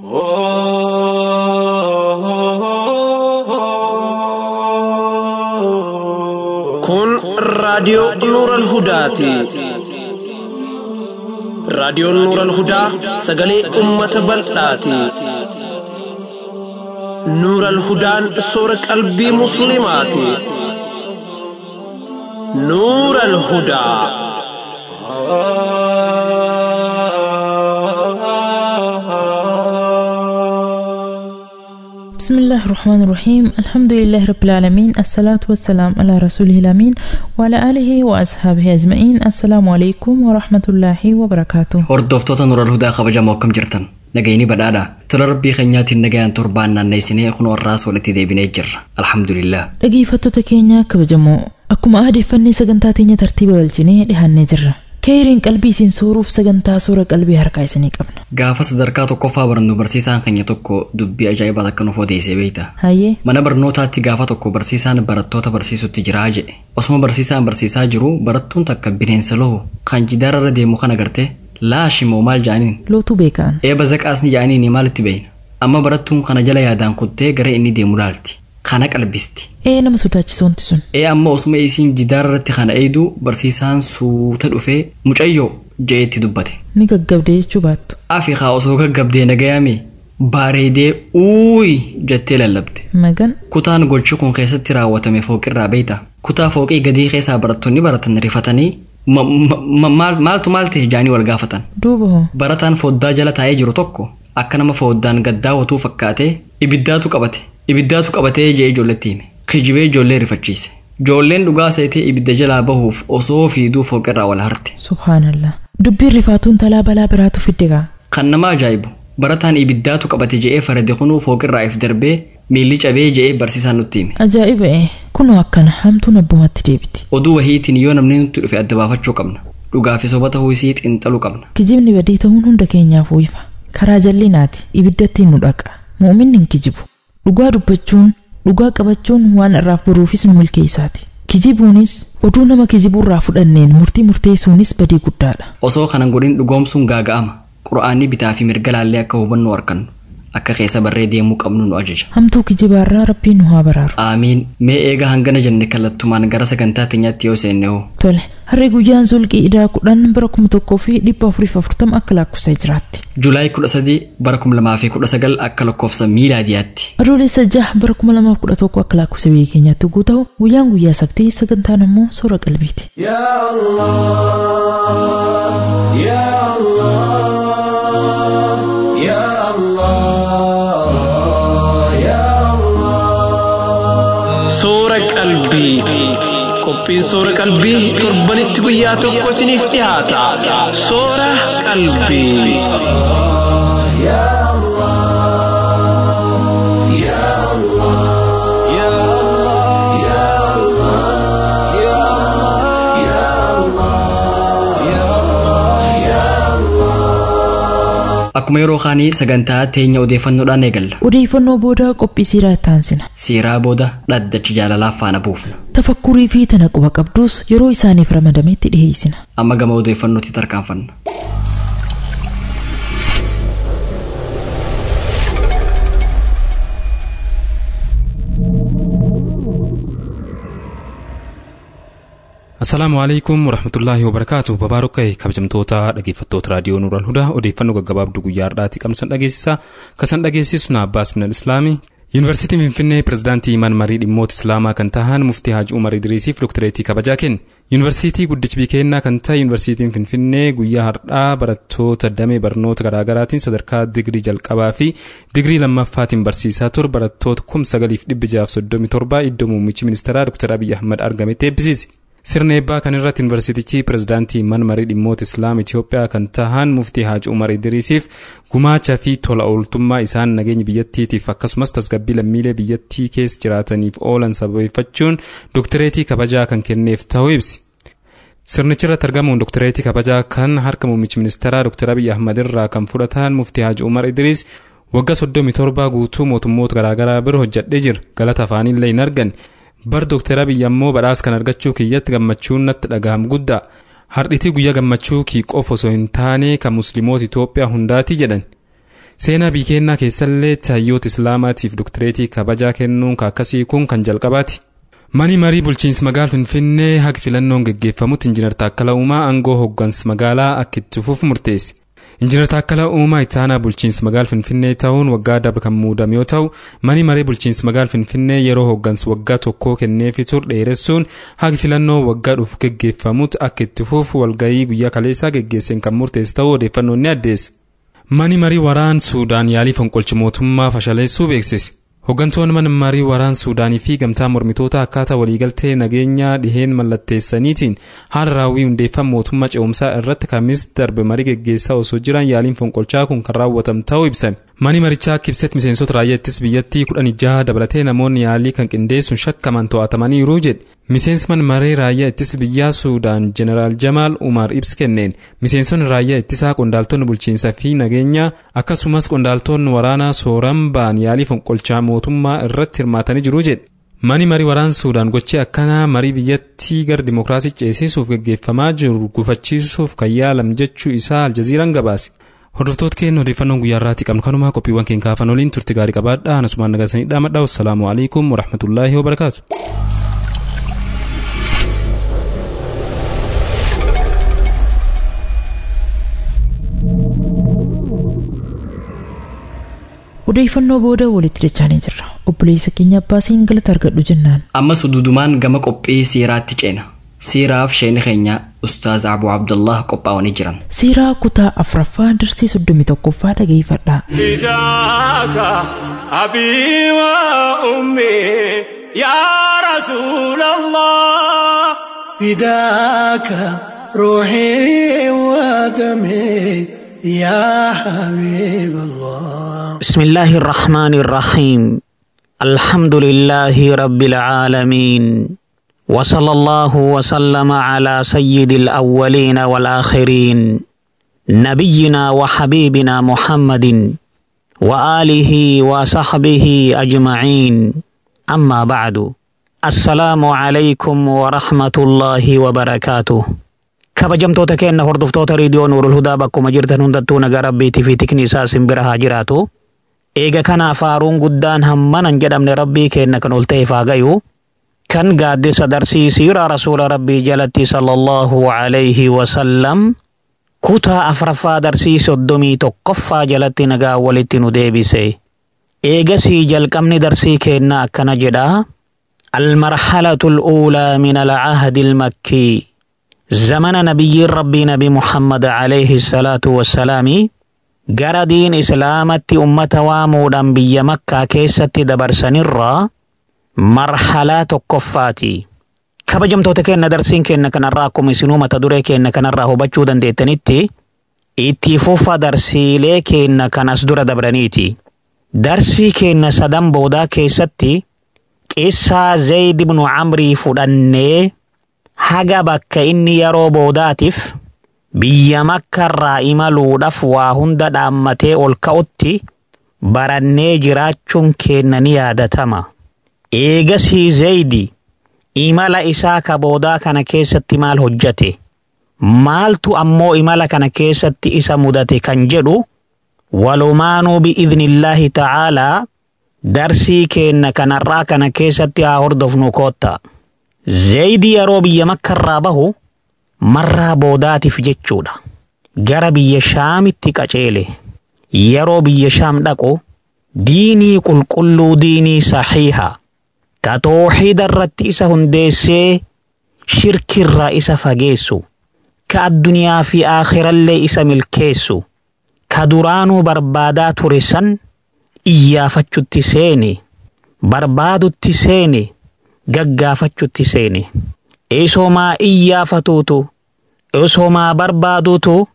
Kun raadiyoo Nuuran Hudaati. Raadiyoon Nuuran Hudaa sagalee uummata bal'aati. Nuuran Hudaan soora qalbii Musliimaati. Nuuran Hudaa. بسم الله الرحمن الرحيم الحمد لله رب العالمين الصلاة والسلام على رسوله الأمين وعلى آله وأصحابه أجمعين السلام عليكم ورحمة الله وبركاته Hordoftoota Nural Hudaa kabajamoo akkam jirtan nagayini badhaadha tola rabbii keenyaatiin nagayaan torbaan naanneessinee kun warraas walitti deebinee jirra alhamdulillah dhaggeeffattoota keenya kabajamoo akkuma aadeeffannee sagantaa teenya tartiiba galchinee dhihaannee jirra keeriin qalbii isin sooruuf sagantaa soora qalbii harkaa isinii qabna gaafa sadarkaa tokkoffaa barannu barsiisaan keenya tokko dubbii ajaa'ibaa akka nuuf odeessee beeyta hayyee mana barnootaatti gaafa tokko barsiisaan barattoota barsiisutti jiraa jedhe osuma barsiisaan barsiisaa jiru barattuun takka bineensa lohu kan jidaara irra deemu kan agarte laashimoo maal ja'aniin lootuu beekaan eeba zaqaasni ja'aniin maalitti beeyna amma barattuun kana jala yaadaan kuttee gara inni deemu laalti kana qalbisti ee nama sodaachisoonti sun ee amma osuma isiin jidaara irratti kana eeydu barsiisaan suuta dhufee mucayyoo je'eetti dubbate ni gaggabdee jechuu baattu afi haa osoo gaggabdee nagayaame bareedee uuyi jettee lallabde magan kutaan gochi kun keessatti raawwatame fooqirraa beeyta kutaa fooqii gadii keessaa barattoonni baratan rifatanii ma- ma- ma- maal- maaltu maal ta'e jaanii wal gaafatan duuba hoo barataan foddaa jala taa'ee jiru tokko akka nama foddaan gaddaawwatuu fakkaatee ibiddaatu qabate ibiddaatu qabatee jee ijoolletti hime kijibee ijoollee rifachiise ijoolleen dhugaa seetee ibidda jalaa bahuuf osoo fiiduu fooqirraa wal harte subhaanallah dubbiin rifaatuun talaa balaa biraatu fidde gaa kan nama ajaa'ibu barataan ibiddaatu qabate je'ee farade kunuu fooqirraa if darbee miilli cabee je'ee barsiisaan nutti hime ajaa'iba ee kunoo akkana hamtuun abbumatti deebiti oduu wahiitiin yoo namni nutti dhufe adda baafachuu qabna dhugaa fi soba ta'uu isii xiinxaluu qabna kijibni badii ta'uun hunda keenyaaf ifa karaa jallinaati ibiddattiin nu dhaqa muuminni hin kijibu dhugaa dubbachuun dhugaa qabachuun waan irraaf boruufis nu milkeessaati kijibuunis oduu nama kijibuurraa fudhanneen murtii murteessuunis badii guddaadha osoo kanan godhin dhugoomsuun gaaga'ama qura'aanni bitaa fi mirga laallee akka hubannu argannu akka keessa barree deemuu qabnu nu ajaja hamtuu kijibaarraa rabbiin nu haa baraaru aamiin mee eega hangana jenne kallattumaan gara sagantaa teenyaatti yoo seenne hoo tole harri guyyaan sulqii idaa kudhan bara kuma tokkoo fi dhibba afuriif afurtama akka lakkoofsa jiraatti julaay 13 bara 2019 akka lakkoofsa miilaadiyaatti adoolessa jaha bara kuma lamaaf kudha tokko akka lakkoofsa biyya keenyaatti yoo ta'u guyyaan guyyaa sabtii sagantaan ammoo soora qalbiiti يا الله يا الله يا الله يا الله Soora qalbii. Qophiin soora qalbii torbanitti guyyaa tokko isiniif dhiyaata. Soora qalbii. يا الله يا الله يا الله يا الله يا الله يا الله يا الله akkuma yeroo kaanii sagantaa teenya odeeffannoodhaan eegalla odeeffannoo booda qophii siiraa taansina siiraa booda dhaddachi jaalalaaf faana buufna tafakkurii fi tana quba qabdus yeroo isaaniif ramadametti dhiheessina amma gama odeeffannootti tarkaanfanna Assalaamu alaikum warahmatullaahi wabarakaatu babaarokkee kabajamtoota dhaggeeffattoota raadiyoo Nuural Hudaa odeeffannoo gaggabaabduu guyyaa har'aati qabsan dhageessisa kasan dhageessisu na Abbaas Minal Islaami Yuunivarsiitiin Finfinnee pirezidaantii Imaan Marii dhimmoota Islaamaa kan tahan muftii Haaji Umar Idriisiif doktireetii kabajaa kenne Yuunivarsiitii guddichi biikennaa kan ta'e Yuunivarsiitiin Finfinnee guyyaa har'aa barattoota damee barnoota garaagaraatiin sadarkaa digrii jalqabaa fi digrii lammaffaatiin barsiisaa ture barattoota kum sagaliif dhibbi jaaf soddomii torba iddoo muummichi ministeeraa Dr. Abiyyi Ahmad argametti eebbisiise. Sirna eebbaa kan irratti yuunivarsiitichi pirezidaantii manmarii dhimmoota islaam Itoophiyaa kan tahan muftii Haaji Umar Idriisiif gumaacha fi tola ooltummaa isaan nageenya biyyattiitiif akkasumas tasgabbii lammiilee biyyattii keessa jiraataniif oolan sababeeffachuun doktireetii kabajaa kan kenneef ta'uu ibsi. Sirnichi irratti argamuun doktireetii kabajaa kan harka muummichi ministeeraa Dr. Abiyyi Ahmad irraa kan fudhatan muftii Haaji Umar Idriis waggaa soddomii torba guutuu mootummoota garaagaraa bira hojjedhee jira galata afaanillee hin arganne. bar dooktar abiyyi ammoo badhaasa kan argachuu kiyyatti gammachuun natti dhagaham guddaa hardhitii guyyaa gammachuu kii qofa osoo hin taane kan musliimoota itoophiyaa hundaati jedhan seenaa biyya keenyaa keessallee hayyoota islaamaatiif doktireetii kabajaa kennuun akkasii kun kan jalqabaati. Mani marii bulchiinsa magaalaa Finfinnee haga filannoon geggeeffamutti Injiinar Taakkala Uumaa aangoo hooggansa magaalaa akka itti fufu murteesse. Injiinar Taakkala Uumaa itti aanaa bulchiinsa magaalaa Finfinnee ta'uun waggaa darbe kan muudame yoo ta'u, mani marii bulchiinsa magaalaa Finfinnee yeroo hooggansa waggaa tokkoo kenneefi ture dheeressuun haga filannoo waggaa dhufu geggeeffamutti akka itti fufu walgahii guyyaa kaleessaa geggeesseen kan murteesse ta'uu odeeffannoon ni addeessa. Mani marii waraana Suudaan yaalii fonqolcha mootummaa fashaleessuu beeksise. Hooggantoonni mana marii waraana Suudaanii fi gamtaa mormitoota akkaataa waliigaltee nageenyaa dhiheen mallatteessaniitiin haala raawwii hundeeffama mootummaa ce'umsaa irratti kamis darbe marii geggeessaa osoo jiran yaaliin fonqolchaa kun kan raawwatame ta'uu ibsame. Mani marichaa akka ibsetti miseensota raayyaa ittisa biyyattii kudhan jaha dabalatee namoonni yaalii kan qindeessuun shakkaman to'atamaniiru jedhe. Miseensi mana maree raayyaa ittisa biyyaa Suudaan Jeneraal Jamaal Umar ibsa kenneen miseensonni raayyaa ittisaa qondaaltonni bulchiinsaa fi nageenyaa akkasumas qondaaltonni waraanaa sooran ba'an yaalii fonqolchaa mootummaa irratti hirmaatanii jiru jedhe. Mani marii waraana Suudaan gochee akkanaa marii biyyattii gara dimokiraasii ceesisuuf geggeeffamaa jiru gufachiisuuf kan yaalam jechuu isaa Aljaziiraan gabaase. Hordoftoota keenya odeeffannoon guyyaa irraatti qabnu kanumaa qophiiwwan keenya kaafan waliin turte gaarii qabaadhaa anasumaan nagasanii dhaamadhaa wassalaamu alaikum warahmatullaahi wabarakaatu. odeeffannoo booda walitti dachaanii jirra obboleessa keenya abbaasiin galata argadhu jennaan ammas dudumaan gama qophii siiraatti ceena siiraaf sheeni keenya ustaaz abu abdullah qophaa'anii jiran siiraa kutaa afraffaa darsii soddomi tokkoffaa dhageeffadhaa فداك أبي وأمي يا رسول الله فداك روحي ودمي يا حبيب الله بسم الله الرحمن الرحيم الحمد لله رب العالمين وصلى الله وسلم على سيد الأولين والآخرين نبينا وحبيبنا محمد وآله وصحبه أجمعين أما بعد السلام عليكم ورحمة الله وبركاته kabajamtoota keenya hordoftoota riidiyoo nuurul hudaa bakkuma jirtan hundattuu nagaa rabbiitii fi tikni isaa simbira haa jiraatu. Eega kanaaf faaruun guddaan hammanan jedhamne rabbii keenya kan ol ta'eef haa gayu. Kan gaaddisa darsii siiraa rasuula rabbii jalatti sallallahu alayhi wasallam kutaa afraffaa darsii soddomii tokkoffaa jalatti nagaa walitti nu deebise. Eegasii jalqabni darsii keenna akkana jedha. المرحلة الأولى من العهد المكي زمن نبي ربي نبي محمد عليه الصلاة والسلام gara diin islaamatti ummata waamuudhaan biyya makkaa keessatti dabarsanirraa marhalaa tokkoffaati. Kabajamtoota keenya darsiin keenya kanarraa akkuma isinuu mata duree keenya kanarraa hubachuu dandeettanitti itti fufa darsiilee keenya kan as dura dabraniiti. Darsii keenya sadan boodaa keessatti qissaa Zayd ibnu Amrii fudhannee haga bakka inni yeroo boodaatiif biyya makkarraa imaluudhaaf waa hunda dhaammatee ol ka'utti barannee jiraachuun keenya ni yaadatama. Eegasii Zaydi imala isaa ka boodaa kana keessatti maal hojjate? Maaltu ammoo imala kana keessatti isa mudate kan jedhu walumaanuu bi'idhnillaahi ta'aalaa darsii keenya kanarraa kana keessatti haa hordofnu kootta. Zaydi yeroo biyya makkarraa bahu marraa boodaatiif jechuudha. Gara biyya shaamitti qaceele. Yeroo biyya shaam dhaqu diinii qulqulluu diinii saxiiha. Ka tooxida irratti isa hundeessee shirkirraa isa fageessu. Ka addunyaa fi aakhirallee isa milkeessu. Ka duraanuu barbaadaa ture san iyyaafachutti seene. Barbaadutti seene. Gaggaafachutti seene. Isoomaa iyyaafatuutu isoomaa barbaaduutu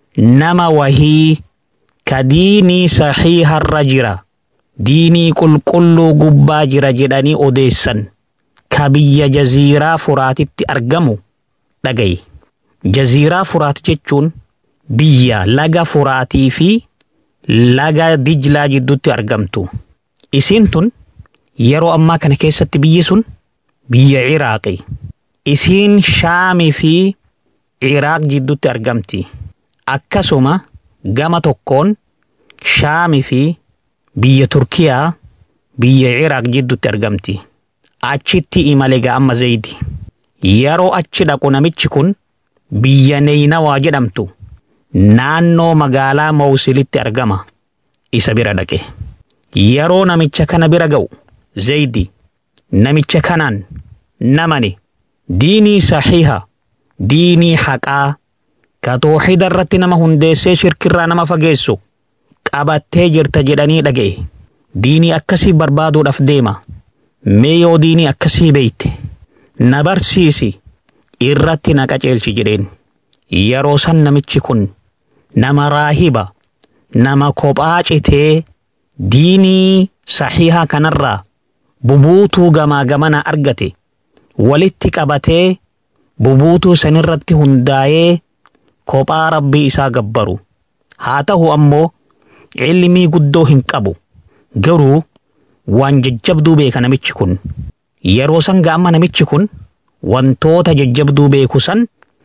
nama wahii ka diinii saxiiharra jira diinii qulqulluu gubbaa jira jedhanii odeessan ka biyya jaziiraa furaatitti argamu dhagayi. Jaziiraa furaat jechuun biyya laga furaatii fi laga dijlaa jidduutti argamtu. Isiin tun yeroo ammaa kana keessatti biyyi sun biyya Ciraaqi. Isiin Shaamii fi Ciraaq jidduutti argamti. Akkasuma gama tokkoon shaami fi biyya turkiyaa biyya iraaq jidduutti argamti achitti imale amma zaydi yeroo achi dhaqu namichi kun biyya neeynawaa jedhamtu naannoo magaalaa mawsilitti argama isa bira dhaqe yeroo namicha kana bira ga'u zaydi namicha kanaan namani diinii saxiiha diinii haqaa ka tooxida irratti nama hundeessee shirkirraa nama fageessu qabattee jirta jedhanii dhaga'e diinii akkasii barbaaduudhaaf deema mee yoo diinii akkasii beeyte na barsiisi irratti na qaceelchi jedheen yeroo san namichi kun nama raahiba nama kophaa citee diinii saxiihaa kanarraa bubuutuu gamaa gamana argate walitti qabatee bubuutuu sanirratti hundaa'ee kophaa rabbii isaa gabbaru haa ta'u ammoo ilmii guddoo hin qabu garuu waan jajjabduu beeka namichi kun yeroo san ga'amma namichi kun wantoota jajjabduu beeku san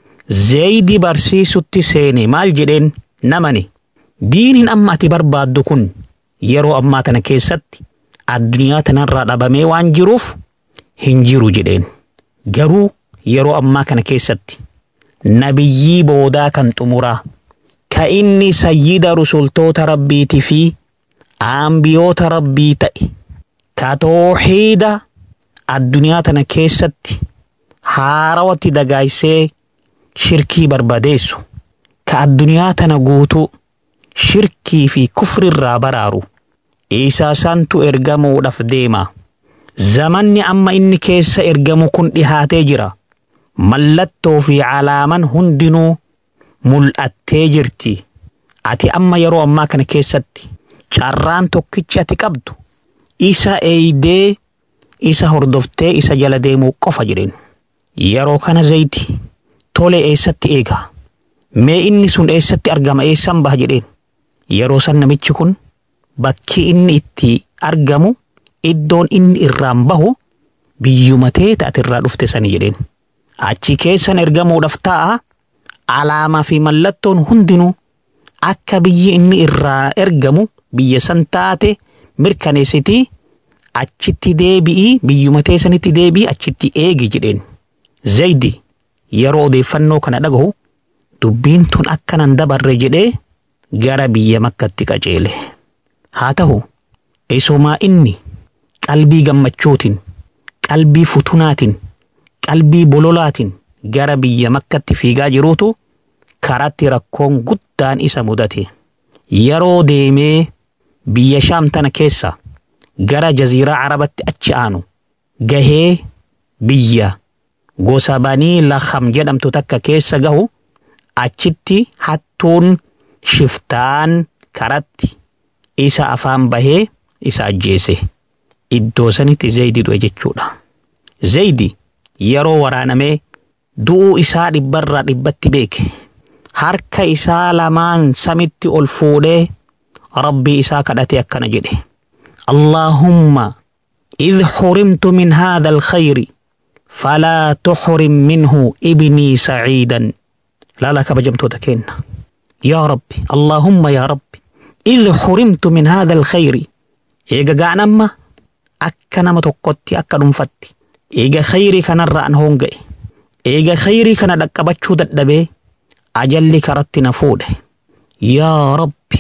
zeeydi barsiisutti seene maal jedheen namani diiniin amma ati barbaaddu kun yeroo ammaa tana keessatti addunyaa tanarraa dhabamee waan jiruuf hin jiru jedheen garuu yeroo ammaa kana keessatti nabiyyii boodaa kan xumuraa ka inni sayyida rusultoota rabbiitii fi aambiyoota rabbii ta'e ka tooxiida addunyaa tana keessatti haarawatti dagaaysee shirkii barbadeessu ka addunyaa tana guutuu shirkii fi kufrirraa baraaru isaa santu ergamuudhaaf deema zamanni amma inni keessa ergamu kun dhihaatee jira mallattoo fi calaaman hundinuu mul'attee jirti ati amma yeroo ammaa kana keessatti carraan tokkichi ati qabdu isa eeydee isa hordoftee isa jala deemuu qofa jedheen yeroo kana zayti tole eessatti eega mee inni sun eessatti argama eessan baha jedheen yeroo san namichi kun bakki inni itti argamu iddoon inni irraan bahu biyyuma teeta ati irraa dhufte sani jedheen achi keessan ergamuudhaaf ta'a alaamaa fi mallattoon hundinuu akka biyyi inni irraa ergamu biyya san taate mirkaneessitii achitti deebi'ii biyyuma teessanitti deebi'ii achitti eegi jedheen zaydi yeroo odeeffannoo kana dhagahu dubbiin tun akkanan dabarre jedhee gara biyya makkatti qajeele haa ta'u isumaa inni qalbii gammachuutiin qalbii futunaatiin qalbii bololaatiin gara biyya makkatti fiigaa jiruutu karatti rakkoon guddaan isa mudate yeroo deemee biyya shaam tana keessa gara jaziiraa arabatti achi aanu gahee biyya gosa banii lakham jedhamtu takka keessa gahu achitti hattuun shiftaan karatti isa afaan bahee isa ajjeese iddoo sanitti zaydi du'e jechuudha zaydi yeroo waraanamee du'uu isaa dhibbarraa dhibbatti beeke harka isaa lamaan samitti ol fuudhee rabbii isaa kadhatee akkana jedhe allaahumma إذ حرمت من هذا الخير فلا تحرم منه ابني سعيدا لا لا كبجمت تكين يا ربي اللهم يا ربي إذ حرمت من هذا الخير إيجا قعنما أكا نما تقوتي أكا نمفتي إيجا خيري كان الرأن هونجي إيجا خيري كان دكبتشو ددبي أجلي كرت نفوده يا ربي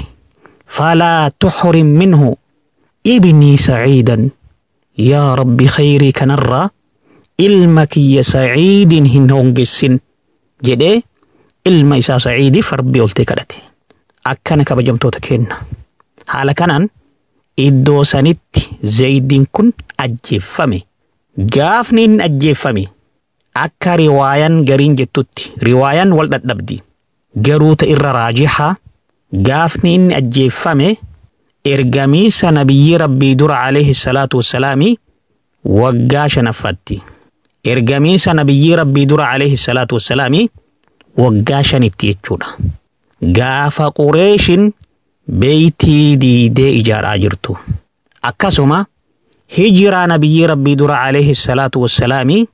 فلا تحرم منه ابني سعيدا يا ربي خيري كان الرأ إلمك يا سعيد هن هونجسين جدي ilma isaa saciidiif rabbii oltee kadhate akkana kabajamtoota kenna haala kanaan iddoo sanitti zaydiin kun ajjeeffame gaafni inni ajjeeffame akka riwaayan gariin jettutti riwaayan wal dhadhabdi garuu ta irra raajihaa gaafni inni ajjeeffame ergamiisa nabiyyi rabbii dura alayhi salaatu wassalaami waggaa shanaffatti ergamiisa nabiyyi rabbii dura alayhi salaatu wassalaami waggaa shanitti jechuudha. Gaafa qureeshin beeytii diidee ijaaraa jirtu. Akkasuma hijiraa nabiyyi rabbii dura alayhi salaatu wassalaami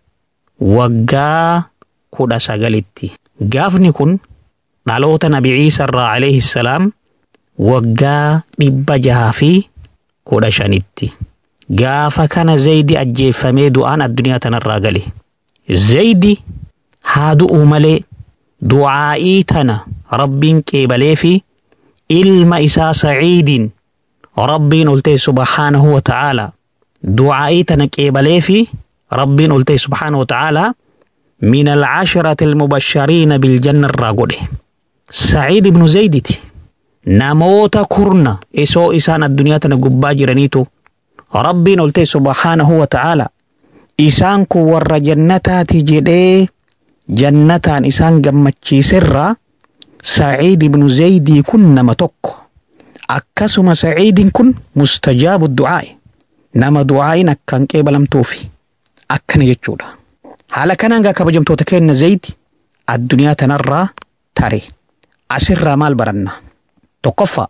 waggaa kudha sagalitti. Gaafni kun dhaloota nabi Ciisa irraa alayhi salaam waggaa dhibba jahaa fi kudha shanitti gaafa kana zaydi ajjeeffamee du'aan addunyaa tanarraa gale zaydi haa du'u malee du'aa'ii tana rabbiin qeebalee fi ilma isaa saciidin rabbiin oltee subhaanahu wa ta'aalaa du'aa'ii tana qeebalee fi rabbiin oltee subhaanahu wa ta'aalaa min alcasharati almubashariina biljanna irraa godhe saciid ibnu zayditi namoota kurna isoo isaan addunyaa tana gubbaa jiraniitu rabbiin oltee subhaanahu wa ta'aalaa isaan kun warra jannataati jedhee jannataan isaan gammachiiserraa saciid ibnu zaydii kun nama tokko akkasuma saciidin kun mustajaabu du'aa'i nama du'aa'iin akkaan qeebalamtuufi akkana jechuudha haala kanaan gaa kabajamtoota keenna zaydi addunyaa tanarraa tare asirraa maal baranna tokkoffaa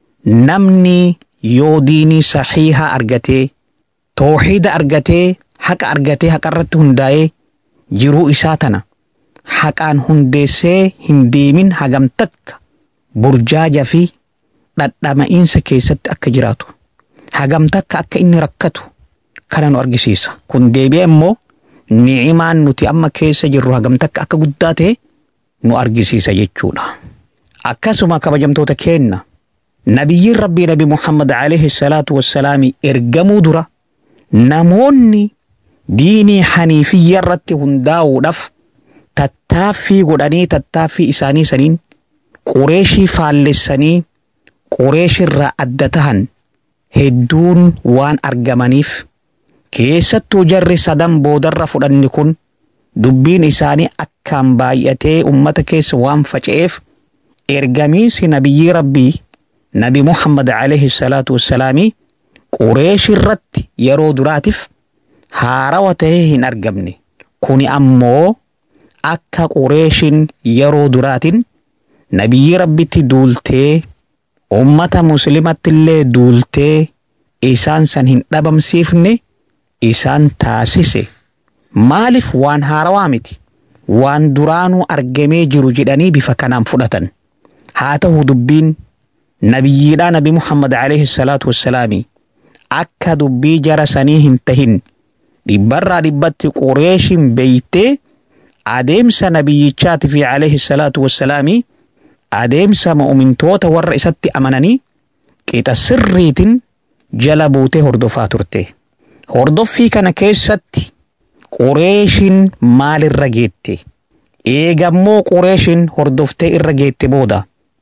namni yoo diinii saxiihaa argatee tooxiida argatee haqa argatee haqa irratti hundaa'ee jiruu isaa tana haqaan hundeessee hin deemin hagam takka burjaaja fi dhadhama'iinsa keessatti akka jiraatu hagam takka akka inni rakkatu kana nu argisiisa kun deebi'ee immoo ni'imaan nuti amma keessa jirru hagam takka akka guddaa ta'e nu argisiisa jechuudha akkasuma kabajamtoota keenna nabiyyiin rabbii nabi muhammad alayhi salaatu wassalaami ergamuu dura namoonni diinii haniifiyya irratti hundaa'uudhaaf tattaaffii godhanii tattaaffii isaanii saniin qureeshii faallessanii qureeshirraa adda tahan hedduun waan argamaniif keessattuu jarri sadan boodarra fudhanni kun dubbiin isaanii akkaan baay'atee ummata keessa waan faca'eef ergamiinsi nabiyyii rabbii nabi muhammad alayhi salaatu wassalaamii qureesh irratti yeroo duraatiif haarawa tahee hin argamne kuni ammoo akka qureeshin yeroo duraatiin nabiyyii rabbitti duultee ummata muslimatti illee duultee isaan san hin dhabamsiifne isaan taasise maaliif waan haarawaa miti waan duraanuu argamee jiru jedhanii bifa kanaan fudhatan haa ta'u dubbiin nabiyyiidhaa nabi muhammad alayhi salaatu wassalaami akka dubbii jara sanii hin tahin dhibbarraa dhibbatti qureeshin beeytee adeemsa nabiyyichaati fi alayhi salaatu wassalaami adeemsa mu'mintoota warra isatti amananii qixa sirriitiin jala buutee hordofaa turte hordoffii kana keessatti qureeshin maalirra geette eegammoo qureeshin hordoftee irra geette booda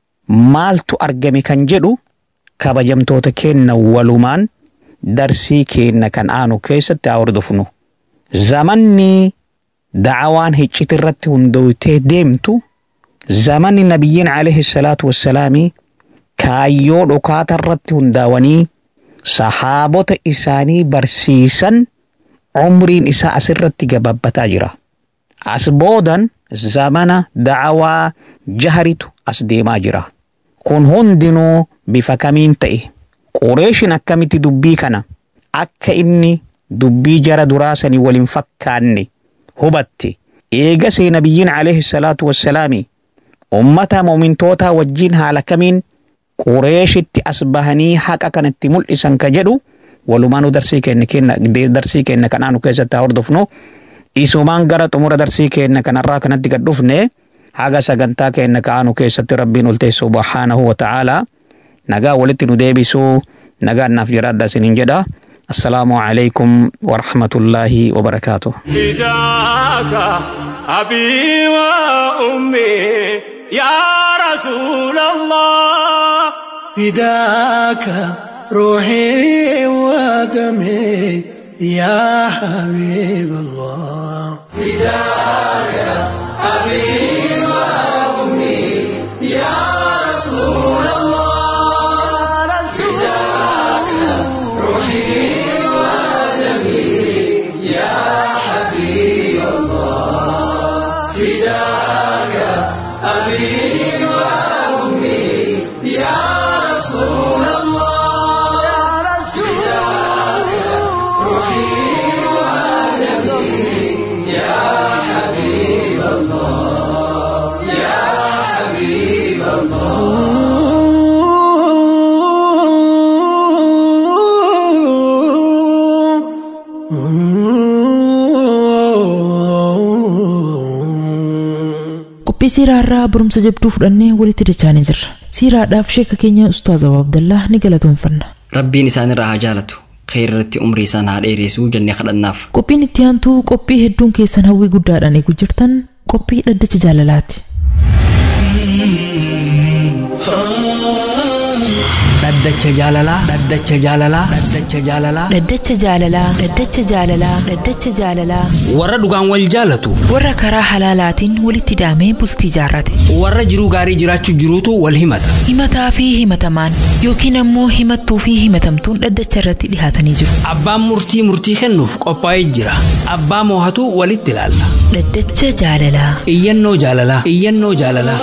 maaltu argame kan jedhu kabajamtoota keenna walumaan darsii keenna kan aanu keessatti haa hordofnu zamanni dacawaan hicciti irratti hundoytee deemtu zamanni nabiyyiin alayhi salaatu wassalaami kaayyoo dhokaata irratti hundaawanii sahaabota isaanii barsiisan umriin isaa asirratti gababbataa jira as boodan zamana dacawaa jaharitu as deemaa jira kun hundinuu bifa kamiin ta'e qureeshin akkamitti dubbii kana akka inni dubbii jara duraasanii waliin fakkaanne hubatte eegasee nabiyyiin alayhi salaatu wassalaami ummata mu'mintootaa wajjiin haala kamiin qureeshitti as bahanii haqa kanatti mul'isan ka jedhu walumaanuu darsii keenya kenna darsii keenya kanaanu keessatti haa hordofnu isumaan gara xumura darsii keenya kanarraa kanatti gad dhufne haga sagantaa keenya ka'aanu keessatti rabbiin ol ta'e subhaanahu wa ta'aalaa nagaa walitti nu deebisuu nagaa naaf jiraadha isiniin jedha assalaamu alaykum warahmatullaahi wabarakaatuh فداك أبي وأمي يا رسول الله فداك روحي ودمي يا حبيب الله qophii siiraa irraa barumsa jabduu fudhannee walitti dachaanii jirra siiraadhaaf sheeka keenya ustaaz Abaa Abdallaa ni galatoomfanna rabbiin isaanirraa haa jaalatu kheyrirratti umrii isaan haa dheeressu jennee kadhannaaf qophiin itti aantuu qophii hedduun keessan hawwii guddaadhaan eegu jirtan qophii dhaddacha jaalalaati dhaddacha jaalalaa dhaddacha jaalalaa dhaddacha jaalalaa dhaddacha jaalalaa dhaddacha jaalalaa dhaddacha jaalalaa warra dhugaan wal jaalatu warra karaa halaalaatiin walitti daamee bultii jaarrate warra jiruu gaarii jiraachuu jiruutu wal himata himataa fi himatamaan yookiin ammoo himattuu fi himatamtuun dhaddacha irratti dhihaatanii jiru abbaan murtii murtii kennuuf qophaa'ee jira abbaa moohatu walitti ilaalla dhaddacha jaalalaa iyyannoo jaalalaa iyyannoo jaalalaa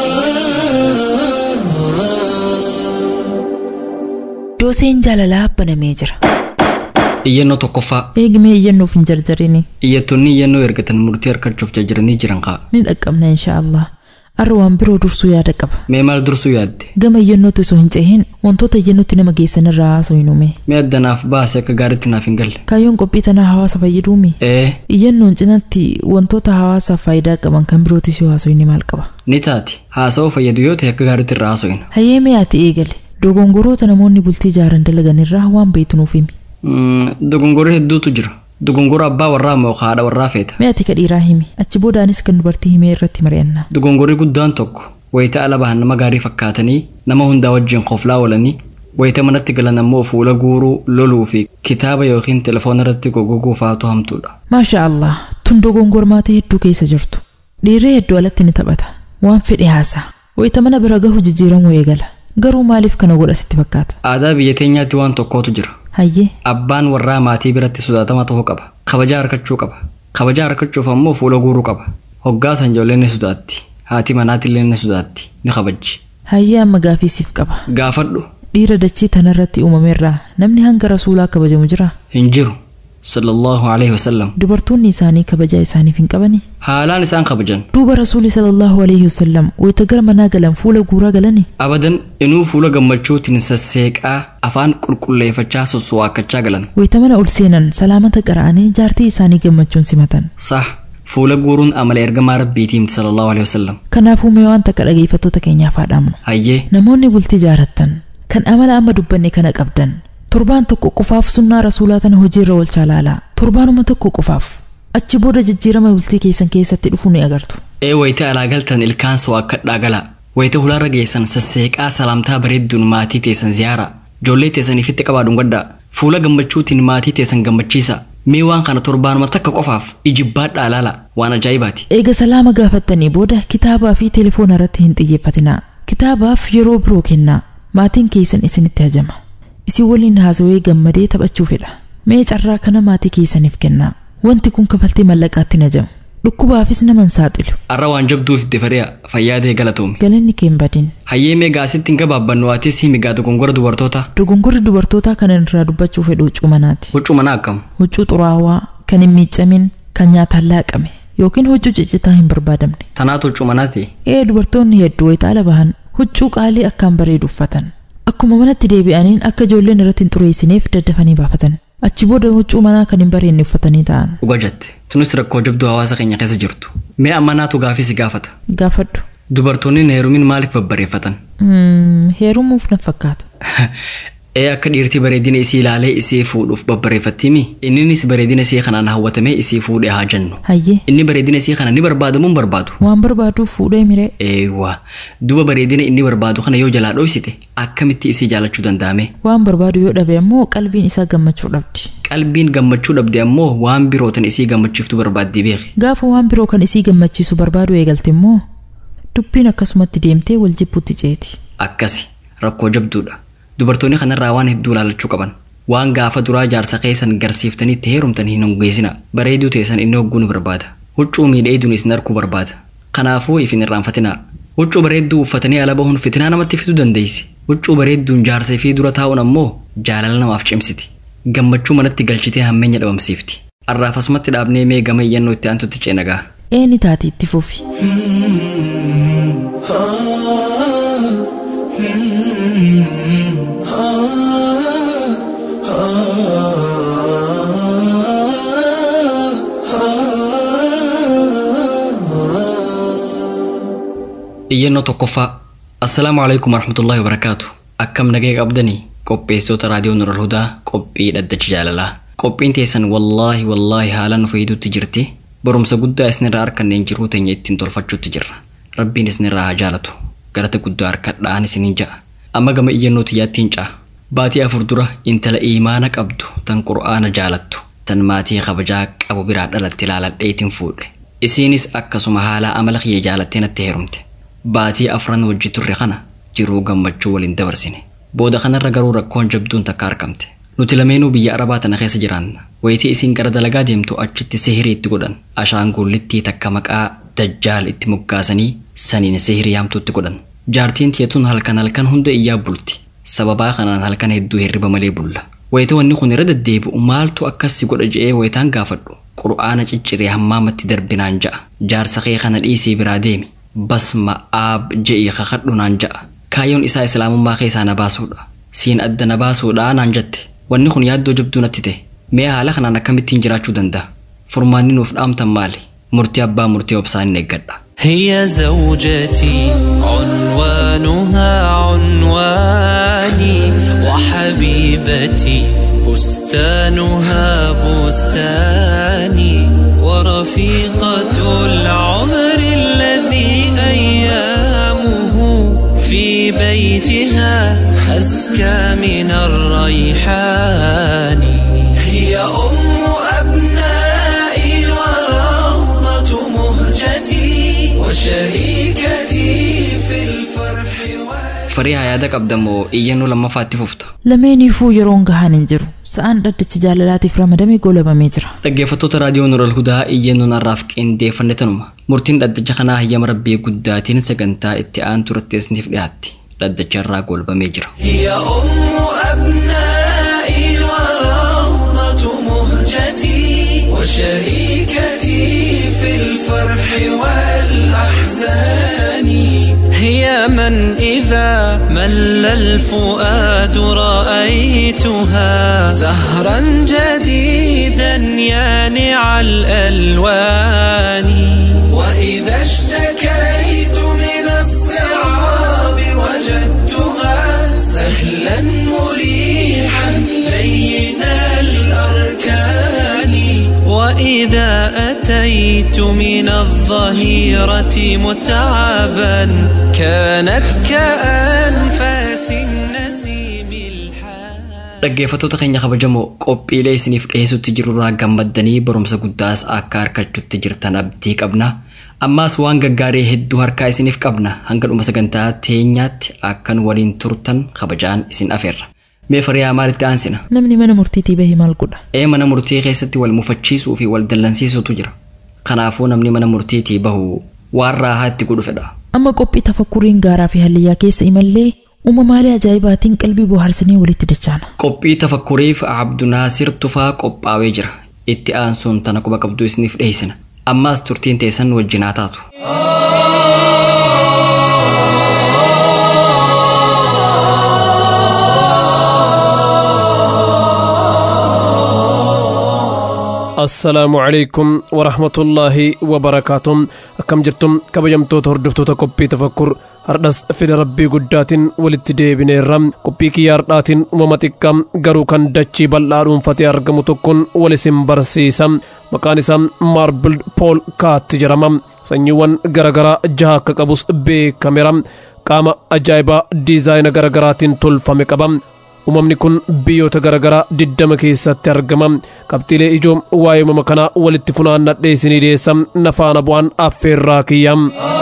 dooseen jaalalaa banamee jira iyyannoo tokkoffaa eegimee iyyannoof hin jarjarini iyyattoonni iyyannoo ergatan murtii harkachuuf jajjaranii jiran kaa ni dhaqqabna insha Allah arra waan biroo dursuu yaada qaba mee maal dursuu yaadde gama iyyannootti osoo hin cehin wantoota iyyannootti nama geessan irraa haasoo hin uume mee addanaaf baase akka gaariitti naaf hin galle kaayyoon qophii tanaa hawaasa fayyaduumi ee iyyannoon cinatti wantoota hawaasaaf faayidaa qaban kan birootis yoo haasoo inni maal qaba ni taati haasa'uu fayyadu yoo ta'e akka gaariitti irraa haasa'ina hayyee mee ati eegale dogongoroota namoonni bultii jaaran dalagan irraa waan beektu nuuf himi dogongorri hedduutu jira dogongora abbaa warraa moo haadha warraa feeta mee ati ka dhiiraa himi achi boodaanis kan dubartii himee irratti mari'anna dogongorri guddaan tokko wayita ala bahan nama gaarii fakkaatanii nama hundaa wajjin qoflaa oolanii wayita manatti galan ammoo fuula guuruu loluu fi kitaaba yookiin telefoona irratti goggoguu faatu hamtuudha maasha allah tun dogongormaata hedduu keessa jirtu dhiirri hedduu alatti ni taphata waan fedhe haasaa wayita mana bira gahu jijjiiramuu eegala garuu maaliif kana godha sitti fakkaata aadaa biyya teenyaatti waan tokkootu jira hayyee abbaan warraa maatii biratti sodaatama ta'uu qaba kabajaa harkachuu qaba kabajaa harkachuuf ammoo fuula guuruu qaba hoggaasan ijoolleen ni sodaatti haati manaatillee ni sodaatti ni kabajji hayyee amma gaafiisiif qaba gaafadhu dhiira dachii tanarratti uumameerraa namni hanga rasuulaa kabajamu jira hin jiru sallallahu alaihi wasallam dubartoonni isaanii kabajaa isaaniif hin qabani haalaan isaan kabajan duuba rasuuli sallallahu alaihi wasallam wayita gara manaa galan fuula guuraa galani abadan inuu fuula gammachuutiin sasseeqaa afaan qulqulleeffachaa sossowaakachaa galan wayita mana ol seenan salaamata qara'anii jaartii isaanii gammachuun simatan sah fuula guuruun amala ergamaa rabbiitiim sallallahu alaihi wasallam kanaafuu mee waan takka dhageeffattoota keenyaaf haadhaamnu hayyee namoonni bultii jaarattan kan amala amma dubbanne kana qabdan torbaan tokko qofaaf sunnaa rasuulaa tana hojiirra oolchaa laalaa torbaanuma tokko qofaaf achi booda jijjiirama bultii keessan keessatti dhufu ni agartu ee wayita alaa galtan ilkaan soo akkadhaa galaa wayita hulaarra geessan sasseeqaa salaamtaa bareedduun maatii teessan ziyaaraa ijoollee teessaniifitti qabaa dhungaddaa fuula gammachuutiin maatii teessan gammachiisa mee waan kana torbaanuma takka qofaaf ijibbaadhaa laala waan ajaa'ibaati eega salaama gaafattanii booda kitaabaa fi telefoona irratti hin xiyyeeffatinaa kitaabaaf yeroo biroo kennaa maatiin keessan isinitti hajama isin waliin haasawee gammadee taphachuu fedha mee carraa kana maatii keessaniif kennaa wanti kun kafaltii mallaqaatti hin hajamu dhukkubaafis nama hin saaxilu arra waan jabduuf itti fari'a fayyaadee galatoomi galanni kee hin badin hayyee mee gaasitti hin gabaabbannu waatis himigaa dogongora dubartoota dogongorri dubartootaa kan irraa dubbachuu fedhu huccuu manaati huccuu manaa akkam huccuu xuraawaa kan hin miiccamin kan nyaataan laaqame yookiin huccuu ciccitaa hin barbaadamne tanaatu huccuu manaati ee dubartoonni hedduu wayita ala bahan huccuu qaalii akkaan bareedu uffatan akkuma manatti deebi'aniin akka ijoolleen irratti hin xureessineef daddafanii baafatan achi booda huccuu manaa kan hin bareenne uffatanii ta'an dhuga jette tunis rakkoo jabduu hawaasa keenya keessa jirtu mee ammanaatu gaafii si gaafata gaafadhu dubartoonni heerumin maaliif babbareeffatan Mm, heerumuuf na fakkaata ee akka dhiirtii bareedina isii ilaalee isii fuudhuuf babbareeffattimi inninis bareedina isii kanaan hawwatamee isii fuudhee haa jennu hayyee inni bareedina isii kana ni barbaadamu hin barbaadu waan barbaaduuf fuudhee miree eewwa duba bareedina inni barbaadu kana yoo jalaa dhoysite akkamitti isii jaalachuu danda'ame waan barbaadu yoo dhabe ammoo qalbiin isaa gammachuu dhabdi qalbiin gammachuu dhabde ammoo waan birootan isii gammachiiftu barbaaddi beeki gaafa waan biroo kan isii gammachiisu barbaadu eegalte immoo dubbiin akkasumatti deemtee wal jibbutti ceeti akkasi rakkoo jabduudha dubartoonni kanarraa waan hedduu ilaalachuu qaban waan gaafa duraa jaarsa keessan garsiiftanii itti heerumtan hin hongeessina bareeduu teessan inni hogguu ni barbaada huccuu miidheeduun isin arkuu barbaada kanaafuu if hin irraanfatinaa huccuu bareedduu uffatanii ala bahuun fitinaa namatti fiduu dandeessi huccuu bareedduun jaarsa fi dura taa'uun ammoo jaalala namaaf cimsiti gammachuu manatti galchitee hammeenya dhabamsiifti arraaf asumatti dhaabnee mee gama iyyannoo itti aantutti ceenagaa eeni taati itti fufi tokkoffaa assalaamu alaikum warahmatullaahi wabarakaatu akkam nagee qabdanii qopheessitoota raadiyoo nural hudaa qophii dhaddacha jaalalaa qophiin teessan wallaahi wallaahi haala nu fayyidutti jirti barumsa guddaa isinirraa harkanneen jiruu teenya ittiin tolfachuutti jirra rabbiin isinirraa haa jaalatu galata guddaa harkadhaan isiniin ja'a amma gama iyyannoo xiyyaattiin ca'a baatii afur dura intala iimaana qabdu tan qur'aana jaalattu tan maatii kabajaa qabu biraa dhalatte ilaaladheetiin fuudhe isiinis akkasuma haala amala kiyya jaalattee natti heerumte baatii afran wajji turre kana jiruu gammachuu waliin dabarsine booda kanarra garuu rakkoon jabduun takka argamte nuti lameenuu biyya arabaa tana keessa jiraanna wayitii isiin gara dalagaa deemtu achitti sihirii itti godhan ashaangullittii takka maqaa dajjaal itti moggaasanii saniin sihirii haamtuutti godhan jaartiin tiyatuun halkan halkan hunda iyyaa bulti sababaa kanaan halkan hedduu hirriba malee bulla wayita wanni kun irra deddeebi'u maaltu akkasi godha je'ee wayitaan gaafadhu qur'aana cicciree hammaamatti darbinaan ja'a jaarsa kee kana dhiisii biraa deemi basma aab je'ii kakadhu naan ja'a kaayyoon isaa islaamummaa keessaa na baasuudha siin adda na baasuudha naan jette wanni kun yaaddoo jabduu natti ta'e mee haala kanaan akkamittiin jiraachuu danda'a furmaanni nuuf dhaamtan maali murtii abbaa murtii obsaan eeggadha هي زوجتي عنوانها عنواني وحبيبتي بستانها بستاني ورفيقة العمر الذي أيامه في بيتها أزكى من الريحان هي أم أبنائي وروضة مهجتي وشريكتي في الفرح farii yaada qabdamoo iyyannoo lammaffaatti fufta lameeniifuu yeroon gahaan hin jiru sa'aan dhaddacha jaalalaatiif ramadamee goolabamee jira dhaggeeffattoota raadiyoo nural hudaa iyyannoon har'aaf qindeeffanne tanuma murtiin dhaddacha kanaa hayyama rabbii guddaatiin sagantaa itti aantu irratti isiniif dhiyaatti dhaddacha irraa goolabamee jira هي أم أبنائي وروضة مهجتي وشريكتي في الفرح والأحزان هي من إذا مل الفؤاد رأيتها زهرا جديدا يانع الألوان وإذا اشتكيت من الصعاب وجدتها سهلا مريحا لين الأركان وإذا أتيت من الظهيرة متعبا كانت كأنفاس النسيم الحان dhaggeeffattoota keenya kabajamoo qophiilee isiniif dhiyeessutti jirurraa gammaddanii barumsa guddaas akka harkachuutti jirtan abdii qabna ammaas waan gaggaarii hedduu harkaa isiniif qabna hanga dhuma sagantaa teenyaatti akkan waliin turtan kabajaan isin afeerra mee fariyaa maalitti aansina namni mana murtiitii bahe maal godha ee mana murtii keessatti wal mufachiisuu fi wal dallansiisuutu jira kanaafuu namni mana murtiitii bahu waan raahaa itti godhu fedha amma qophii tafakkuriin gaaraa fi hallayyaa keessa imallee uumamaalee ajaa'ibaatiin qalbii bohaarsanii walitti dachaana qophii tafakkuriif abdunaasir tufaa qophaawee jira itti aansuun tana quba qabduu isiniif dhiyeessina ammaas turtiin teessan wajjinaa taatu assalaamu calaykum waraxmatullaahi wabarakaatuh akkam jirtum kabajamtoota hordoftoota qophii tafakkur hardhas fedha rabbii guddaatiin walitti deebineerra qophii kiyya hardhaatiin uumama xiqqaa garuu kan dachii bal'aa dhuunfatee argamu tokkoon wal isin barsiisa maqaan isaa maarbild pool kaatti jedhama sanyiiwwan garagaraa jaha akka qabus beekameera qaama ajaa'ibaa diizaayina garagaraatiin tolfame qaba uumamni kun biyyoota garaagaraa diddama keessatti argama qabxiilee ijoo waa'ee uumama kanaa walitti funaannadhee isinii dhiyeessa nafaana bu'aan affeerraa kiyya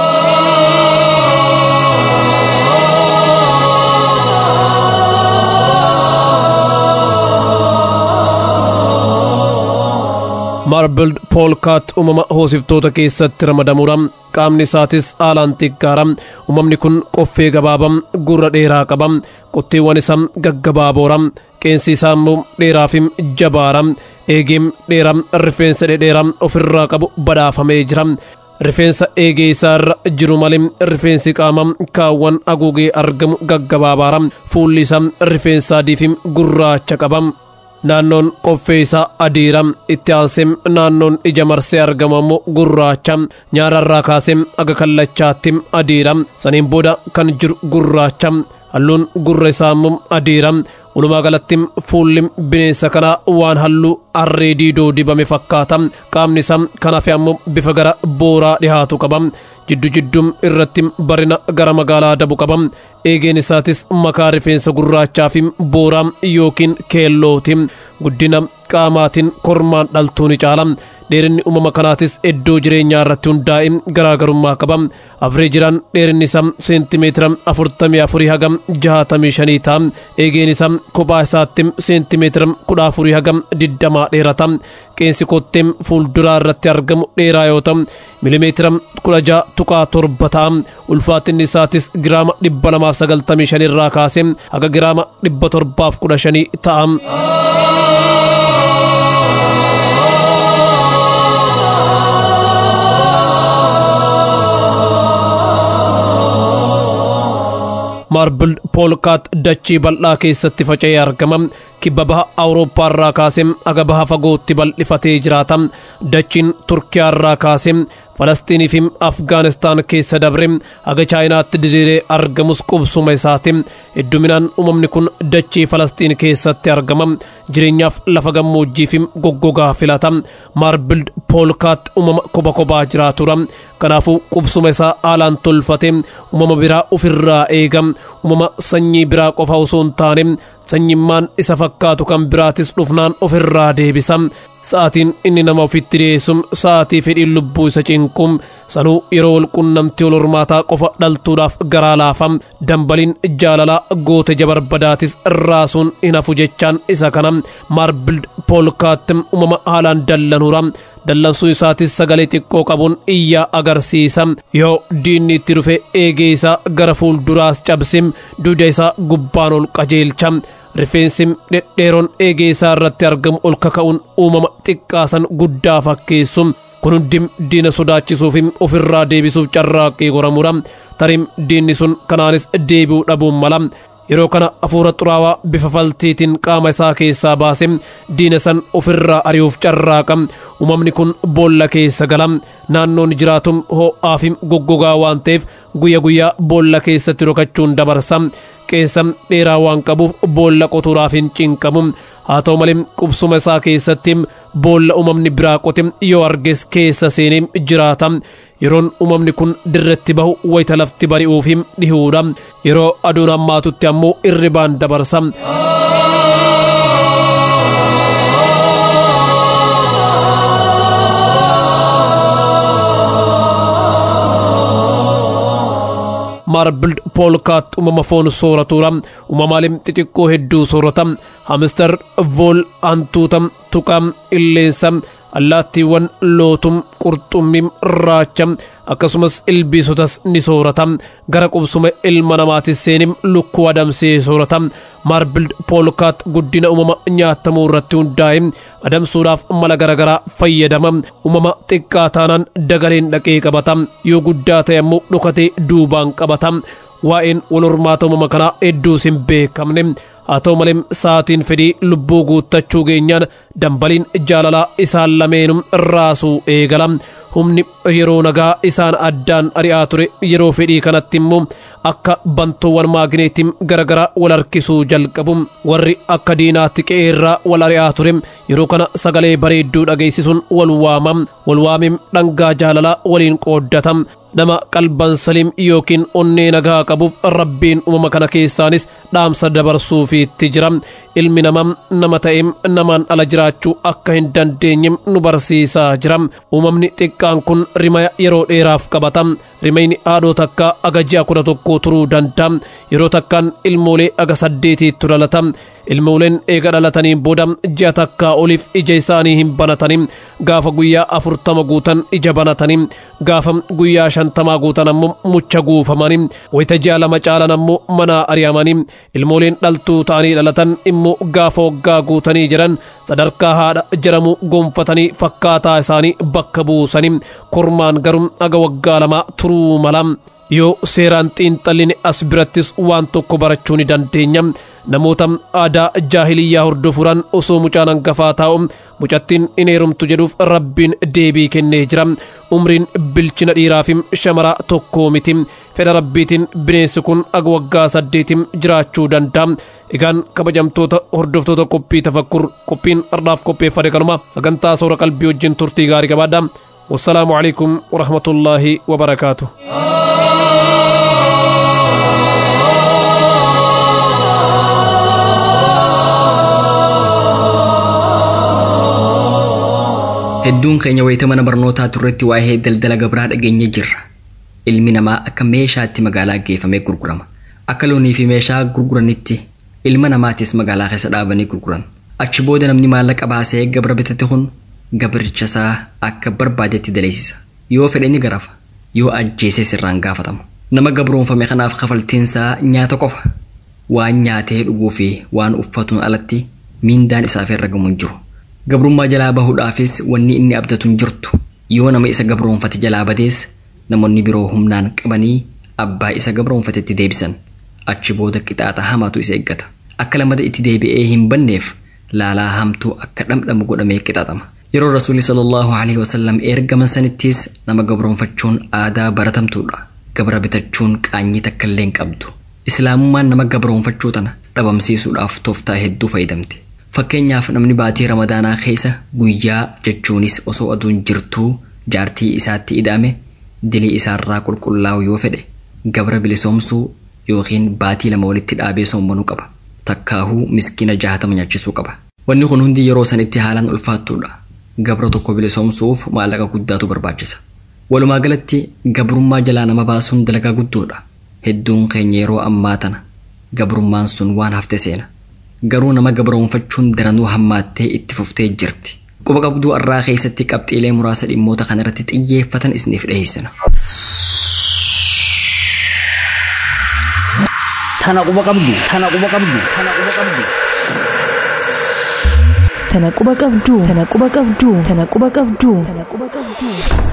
maarbild poolkaat uumama hoosiftoota keessatti ramadamuudha qaamni isaatis haalaan xiqqaara uumamni kun qoffee gabaabaa gurra dheeraa qaba qotteewwan isaa gaggabaaboora qeensi isaa immoo dheeraa fi jabaara eegeen dheeraa rifeensa dhedheeraa ofirraa qabu badhaafamee jira rifeensa eegee isaa irra jiru malee rifeensi qaama kaawwan haguugee argamu gaggabaabaara fuulli isaa rifeensa adii fi gurraacha qaba naannoon qoffee isaa adiira itti aansee naannoon ija marsee argamu ammoo gurraacha nyaararraa kaasee aga kallachaatti adiira saniin booda kan jiru gurraacha halluun gurra isaa immoo adiira walumaa galatti fuulli bineensa kanaa waan halluu harree diidoo dibame fakkaata qaamni isaa kan hafe ammoo bifa gara booraa dhihaatu qaba jiddu jiddum irratti barina gara magaalaa dabu qaba eegeen isaatis makaa rifeensa gurraachaa fi booraa yookiin keellooti guddina qaamaatiin kormaan dhaltuu ni caala dheerinni uumama kanaatis iddoo jireenyaa irratti hundaa'e garaagarummaa qaba afreejiraan dheerinni isaa seentimeetira afurtamii afurii hagam jahatamii shanii ta'a eegeen isaa kophaa isaatti seentimeetira kudha afurii hagam digdamaa dheerata qeensi kottee fuulduraa irratti argamu dheeraa yoo ta'u milimeetira kudha jaha tuqaa torba ta'a ulfaatinni isaatis giraama dhibba lamaaf sagaltamii shanirraa kaasee haga giraama dhibba torbaaf kudha shanii ta'a. maarbil poolkaat dachii bal'aa keessatti faca'ee argama kibba baha awurooppaa irraa kaasee aga baha fagootti bal'ifatee jiraata dachiin turkiyaa irraa kaasee falasxiinii fi afgaanistaan keessa dabre haga chaayinaatti diriiree argamus qubsuma isaati hedduminaan uumamni kun dachii falasxiin keessatti argama jireenyaaf lafa gammoojjii fi goggogaa filata maarbild poolkaat uumama koba kobaa jiraatura kanaafuu qubsuma isaa haalaan tolfate uumama biraa ofirraa eega uumama sanyii biraa qofa osoo hin taane sanyimmaan isa fakkaatu kan biraatis dhufnaan ofirraa deebisa sa'aatiin inni nama ofitti dhiyeessu sa'aatii fedhiin lubbuu isa cinqum sanuu yeroo walqunnamtii wal hormaataa qofa dhaltuudhaaf garaa laafa dambaliin jaalalaa goote jabarbadaatis raasuun hin hafu jechaan isa kana maarbild poolkaatti uumama haalaan dallanuura dallansuu isaatis sagalee xiqqoo qabuun iyyaa agarsiisa yoo diinni itti dhufe eegee isaa gara fuulduraas cabsim duuda isaa gubbaan ol qajeelcha rifeensi dhedheeroon eegee isaa irratti argamu ol kaka'uun uumama xiqqaasan guddaa fakkeessu kun hundi diina sodaachisuuf ofirraa deebisuuf carraaqqii goramudha tarim diinni sun kanaanis deebi'uu dhabuun mala yeroo kana hafuura xuraawaa bifa faltiitiin qaama isaa keessaa baase diina san ofirraa ari'uuf carraaqa uumamni kun boolla keessa gala naannoon jiraatu ho'aa fi goggogaa waan ta'eef guyya guyyaa boolla keessatti dhokachuun dabarsa qeensa dheeraa waan qabuuf boolla qotuudhaaf hin cinqamu haa ta'u malee qubsuma isaa keessatti boolla uumamni biraa qote yoo arges keessa seenee jiraata yeroon uumamni kun dirretti bahu wayita lafti bari'uuf dhihuudha yeroo aduun hammaatutti ammoo irribaan dabarsa. maarbild poolkaat uumama foon sooratuudha uumamaalee xixiqqoo hedduu soorata hamistar vool hantuuta tuqa illeensa allaattiiwwan lootum qurxummii raacha akkasumas ilbiisotas ni soorata gara qubsuma ilma namaatis seenim lukkuu adamsee soorata maarbild poolkaat guddina uumama nyaatamuu irratti hundaa'e adamsuudhaaf mala garagaraa fayyadama uumama xiqqaa taanaan dagaleen dhaqee qabata yoo guddaa ta'e ammoo dhokatee duubaan qabata waa'een wal hormaata uumama kanaa hedduus hin beekamne haa ta'u malee sa'aatiin fedhii lubbuu guuttachuu geenyaan dambaliin jaalalaa isaan lameenuu raasuu eegala humni yeroo nagaa isaan addaan ari'aa ture yeroo fedhii kanatti immoo akka bantoowwan maagneetiin garagaraa wal harkisuu jalqabu warri akka diinaatti qe'eerraa wal ari'aa ture yeroo kana sagalee bareedduu dhageessisuun wal waamam wal waamim dhangaa jaalalaa waliin qooddata nama qalban saliim yookiin onnee nagaa qabuuf rabbiin uumama kana keessaanis dhaamsa dabarsuufiitti jira ilmi namaa nama ta'eem namaan ala jiraachuu akka hin dandeenye nu barsiisaa jira uumamni xiqqaan kun rimaya yeroo dheeraaf qabata rimayni haadhoo takka aga ji'a kudha tokko turuu danda'a yeroo takkaan ilmoolee aga saddeetiitti dhalata ilmooleen eega dhalatanii booda ji'a takkaa oliif ija isaanii hin banatanii gaafa guyyaa afurtama guutan ija banatanii gaafa guyyaa shantamaa guutan ammoo mucha guufamanii wayita ji'a lama caalan ammoo manaa ari'amanii ilmooleen dhaltuu ta'anii dhalatan immoo gaafa waggaa guutanii jiran sadarkaa haadha jedhamu gonfatanii fakkaataa isaanii bakka buusanii kormaan garuu aga waggaa lama turuu mala yoo seeraan xiinxalline as birattis waan tokko barachuu ni dandeenya namoota aadaa jaahiliyyaa hordofuudhaan osoo mucaan hangafaa taa'u mucattiin in heerumtu jedhuuf rabbiin deebii kennee jira umriin bilchina dhiiraa fi shamaraa tokkoo miti fedha rabbiitiin bineensi kun aga waggaa saddeetiin jiraachuu danda'a egaan kabajamtoota hordoftoota qophii tafakkur qophiin har'aaf qopheeffate kanuma sagantaa soora qalbii wajjin turtii gaarii qabaadha wassalaamu alaikum warahmatullaahi wabarakaatu hedduun keenya wayita mana barnootaa turretti waa'ee daldala gabraa dhageenye jirra ilmi namaa akka meeshaatti magaalaa geeffamee gurgurama akka loonii fi meeshaa gurguranitti ilma namaatis magaalaa keessa dhaabanii gurguran achi booda namni maallaqa baasee gabra bitate kun gabricha isaa akka barbaadetti daleessisa yoo fedhe ni garafa yoo ajjeese sirraan gaafatama nama gabroonfame kanaaf kafaltiinsaa nyaata qofa waan nyaatee dhuguu fi waan uffatuun alatti miindaan isaaf irra gamuun jiru gabrummaa jalaa bahuudhaafis wanni inni abdatu hin jirtu yoo nama isa gabroonfate jalaa badees namoonni biroo humnaan qabanii abbaa isa gabroonfatetti deebisan achi booda qixaaxa hamaatu isa eeggata akka lamada itti deebi'ee hin banneef laalaa hamtuu akka dhamdhamu godhamee qixaaxama yeroo rasuulli sallallahu alaihi wasallam ergaman sanittis nama gabroonfachuun aadaa baratamtuudha gabra bitachuun qaanyii takka illee hin qabdu islaamummaan nama gabroonfachuu tana dhabamsiisuudhaaf tooftaa hedduu fayyadamte fakkeenyaaf namni baatii ramadaanaa keessa guyyaa jechuunis osoo aduun jirtuu jaartii isaatti ida'ame dilii isaarraa qulqullaa'u yoo fedhe gabra bilisoomsuu yookiin baatii lama walitti dhaabee soommanuu qaba takkaahuu miskiina jahatama nyaachisuu qaba wanni kun hundi yeroo sanitti haalaan ulfaattuudha gabra tokko bilisoomsuuf maallaqa guddaatu barbaachisa walumaa galatti gabrummaa jalaa nama baasuun dalagaa guddoodha hedduun keenya yeroo ammaa tana gabrummaan sun waan hafte seena garuu nama gabroonfachuun daranuu hammaattee itti fuftee jirti quba qabduu arraa keessatti qabxiilee muraasa dhimmoota kana irratti xiyyeeffatan isiniif dhiyeessina. Tana quba qabdu, tana quba qabdu, tana quba qabdu. Tana quba qabdu, tana quba qabdu, tana quba qabdu, tana quba qabdu.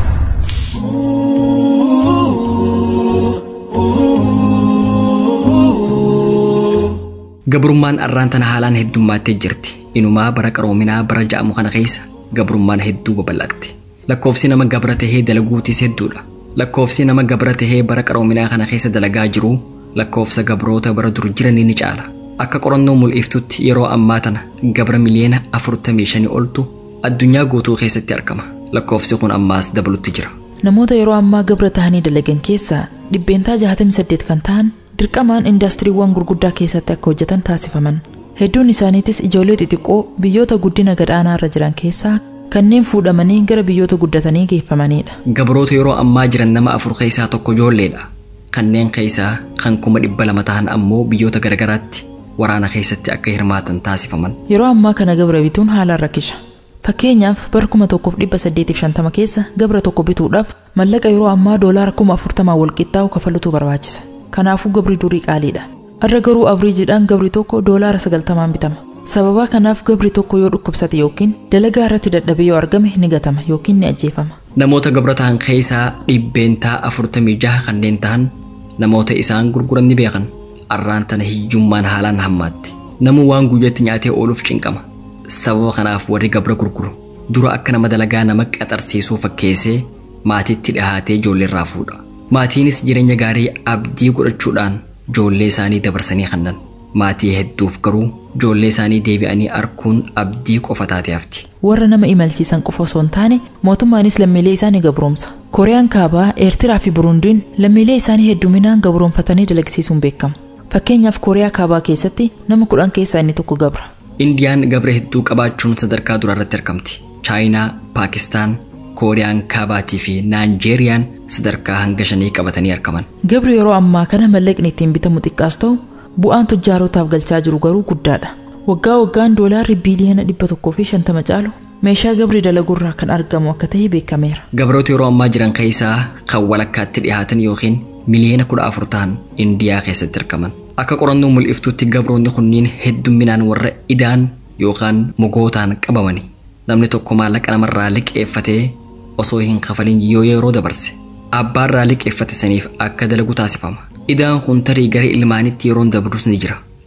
Gabrummaan arraan tana haalaan heddummattee jirti. Inumaa bara qaroominaa bara ja'amu kana keessa gabrummaan hedduu babal'atte. Lakkoofsi nama gabra tahee dalaguutis hedduudha. Lakkoofsi nama gabra tahee bara qaroominaa kana keessa dalagaa jiru lakkoofsa gabroota bara dur jiranii ni caala. Akka qorannoo mul'iftutti yeroo ammaa tana gabra miliyoona afurtamii shanii oltu addunyaa guutuu keessatti argama. Lakkoofsi kun ammaas dabalutti jira. Namoota yeroo ammaa gabra tahanii dalagan keessaa dhibbeentaa 68 kan ta'an dirqamaan indaastiriiwwan gurguddaa keessatti akka hojjetan taasifaman. Hedduun isaaniitis ijoollee xixiqqoo biyyoota guddina gadaanaa irra jiran keessaa kanneen fuudhamanii gara biyyoota guddatanii geeffamanidha. Gabroota yeroo ammaa jiran nama afur keessaa tokko ijoolleedha. Kanneen keessaa kan kuma dhibba lama ta'an ammoo biyyoota garagaraatti waraana keessatti akka hirmaatan taasifaman. Yeroo ammaa kana gabra bituun haalaan rakkisa. Fakkeenyaaf bara kuma tokkoof dhibba saddeetiif shantama keessa gabra tokko bituudhaaf mallaqa yeroo ammaa doolaara kuma afurtamaa walqixxaa'u kafalutu barbaachisa. Kanaafuu gabri durii qaaliidha. Arra garuu avriijiidhaan gabri tokko doolaara sagaltamaan bitama. Sababa kanaaf gabri tokko yoo dhukkubsate yookiin dalagaa irratti dadhabee yoo argame ni gatama yookiin ni ajjeefama. Namoota gabra ta'an keessaa dhibbeentaa afurtamii jaha kanneen ta'an namoota isaan gurguran ni beekan. Arraan tana hiyyummaan haalaan hammaatte. Namuu waan guyyatti nyaatee ooluuf cinqama. Sababa kanaaf warri gabra gurguru dura akka nama dalagaa nama qaxarsiisuu fakkeessee maatiitti dhihaatee ijoollee irraa fuudha. Maatiinis jireenya gaarii abdii godhachuudhaan ijoollee isaanii dabarsanii kennan. Maatii hedduuf garuu ijoollee isaanii deebi'anii arguun abdii qofa taatee hafti. Warra nama imalchiisan qofa osoo hin taane mootummaanis lammiilee isaanii gabroomsa. Kooriyaan kaabaa, Eertiraa fi Burundiin lammiilee isaanii hedduminaan gabroomfatanii dalagsiisuun beekamu. Fakkeenyaaf Kooriyaa kaabaa keessatti nama kudhan keessaa inni tokko gabra. Indiyaan gabra hedduu qabaachuun sadarkaa duraarratti argamti. Chaayinaa, Paakistaan, Kooriyaan kaabaatii fi Naanjeeriyaan sadarkaa hanga shanii qabatanii argaman. Gabri yeroo ammaa kana mallaqni ittiin bitamu xiqqaas ta'u bu'aan tujjaarotaaf galchaa jiru garuu guddaadha. Waggaa waggaan doolaarri biiliyoona dhibba tokkoo fi shantama caalu meeshaa gabri dalagurraa kan argamu akka ta'e beekameera. Gabroota yeroo ammaa jiran keessaa kan walakkaatti dhiyaatan yookiin miliyoona kudha afur ta'an Indiyaa keessatti argaman. Akka qorannoo mul'iftuutti gabroonni kunniin heddumminaan warra idaan yookaan mogootaan qabamani. Namni tokko maallaqa namarraa liqeeffatee osoo hin kafalin yoo yeroo dabarse abbaarraa liqeeffate saniif akka dalagu taasifama. Idaan kun tarii gara ilmaanitti yeroon dabrus ni jira.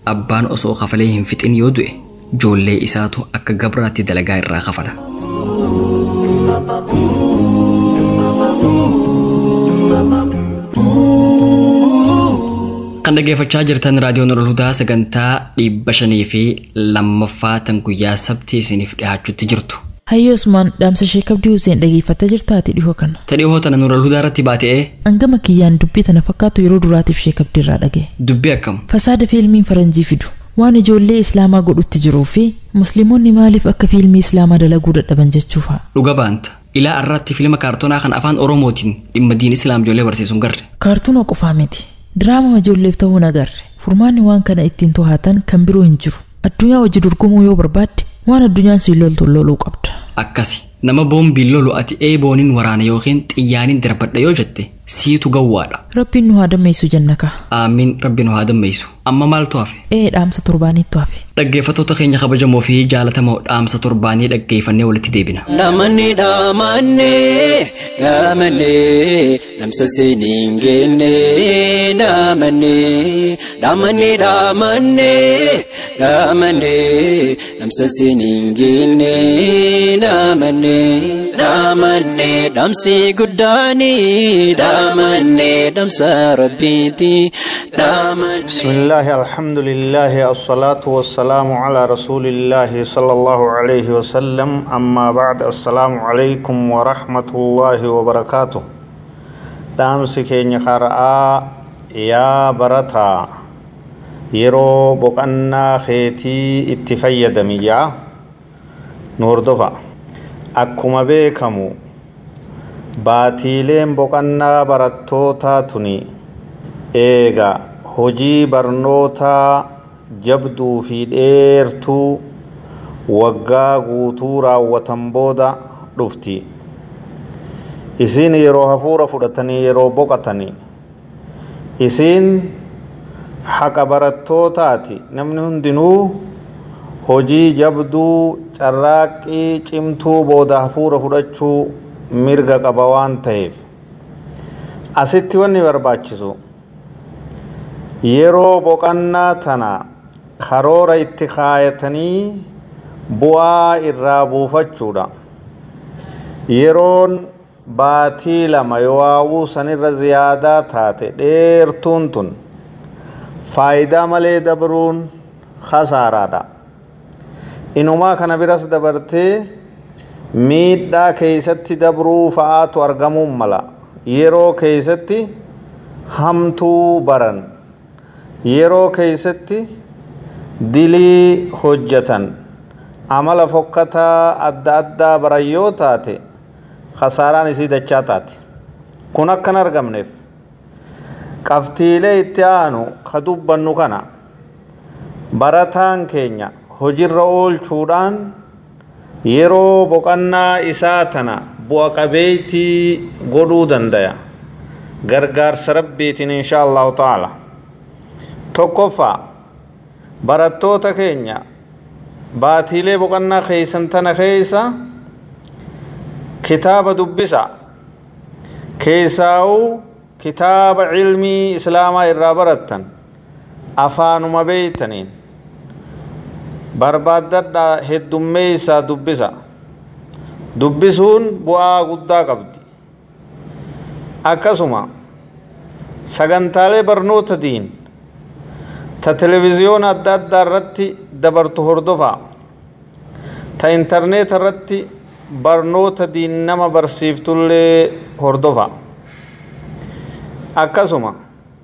abbaan osoo kafalee hin fixin yoo du'e joollee isaatu akka gabraatti dalagaa irraa kafala. kan dhaggeeffachaa jirtan raadiyoon Nurul Hudaa sagantaa dhibba shanii fi lammaffaa tan guyyaa sabtii isiniif dhiyaachuutti jirtu. Hayyoo Usmaan dhaamsa Sheek Abdii Hussein dhaggeeffattee jirtaati dhihoo kana. Ta dhihoo tana Nurul Hudaa irratti baatee Hangama kiyyaan dubbii tana fakkaatu yeroo duraatiif Sheek Abdii irraa dhagaye. dubbii akkam Fasaada fiilmiin faranjii fidu. Waan ijoollee Islaamaa godhutti jiruu fi Musliimonni maaliif akka fiilmii Islaamaa dalaguu dadhaban jechuufa. dhuga baanta. Ilaa irratti fiilma kaartoonaa kan afaan Oromootiin dhimma diin Islaam ijoollee barsiisuun garre. Kaartuuna qofaa miti. Diraama ijoolleef ta'uu nagarre. Furmaanni waan kana ittiin to'atan kan biroo hin jiru. Addunyaa hojii dorgomuu yoo barbaadde waan addunyaan siin loltu loluu qabda. Akkasi nama boombiin lolu ati eebooniin waraana yookiin xiyyaaniin darbadha yoo jette siitu gawwaadha. Rabbiin nu haa dammeessu jannaka. Aamiin rabbi nu haa dammeessu. Amma maaltu hafe? Ee dhaamsa torbaaniitu hafe. Dhaggeeffattoota keenya kabajamoo fi jaalatamoo dhaamsa torbaanii dhaggeeffannee walitti deebina. Dhamanne dhamanne dhamanne namsa seeniin geenne dhamanne dhamanne dhamanne dhamanne namsa seeniin geenne dhamanne dhamanne dhamsi guddaani dhamanne dhamsa rabbiiti dhamanne. بسم الله الحمد لله الصلاة والسلام على رسول الله صلى الله عليه وسلم أما بعد السلام عليكم ورحمة الله وبركاته دامس كيني قرآ يا برتا يرو بقنا خيتي اتفيد ميا نور دفع أكما بيكمو baatiileen boqannaa barattootaa tuni eega hojii barnootaa jabduu fi dheertuu waggaa guutuu raawwatan booda dhufti isiin yeroo hafuura fudhatanii yeroo boqatanii isiin haqa barattootaati namni hundinuu hojii jabduu carraaqqii cimtuu booda hafuura fudhachuu mirga qaba waan ta'eef asitti wanni barbaachisu yeroo boqannaa tana karoora itti kaayatanii bu'aa irraa buufachuudha yeroon baatii lama yoo sanirra ziyaadaa taate dheertuun tun faayidaa malee dabruun khasaaraadha inumaa kana biras dabartee miidhaa keeysatti dabruu fa'aatu argamuun mala yeroo keeysatti hamtuu baran yeroo keeysatti dilii hojjetan amala fokkataa adda addaa baran yoo taate khasaaraan isii dachaa taate kun akkan argamneef qabxiilee itti aanu ka dubbannu kana barataan keenya hojirra oolchuudhaan yeroo boqannaa isaa tana bu'a qabeeytii godhuu dandaya gargaarsa rabbiitiin insha allahu ta'ala tokkoffaa barattoota keenya baatiilee boqannaa keeysan tana keeysa kitaaba dubbisa keessaa'uu kitaaba cilmii islaamaa irraa barattan afaanuma beeytaniin barbaaddadhaa heddummeeysaa dubbisa dubbisuun bu'aa guddaa qabdi akkasuma sagantaalee barnoota diin ta televiziyoona adda addaa irratti dabartu hordofaa ta intarneeta irratti barnoota diin nama barsiiftullee hordofa akkasuma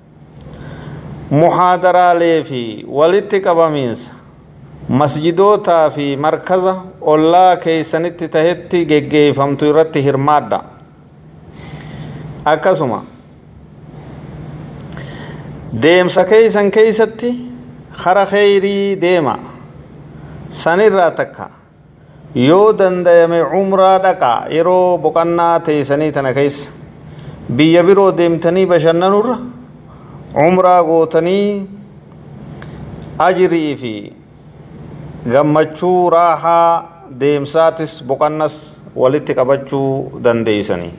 muhaadaraalee fi walitti qabamiinsa masjidootaa fi markaza ollaa keeysanitti tahetti geggeeyfamtu irratti hirmaadha akkasuma deemsa keeysan keeysatti kara kheyrii deema sanirraa takka yoo dandayame umraa dhaqaa yeroo boqannaa teeysanii tana keessa biyya biroo deemtanii bashannanurra umraa gootanii ajrii fi gammachuu raahaa deemsaatis boqannas walitti qabachuu dandeeysanii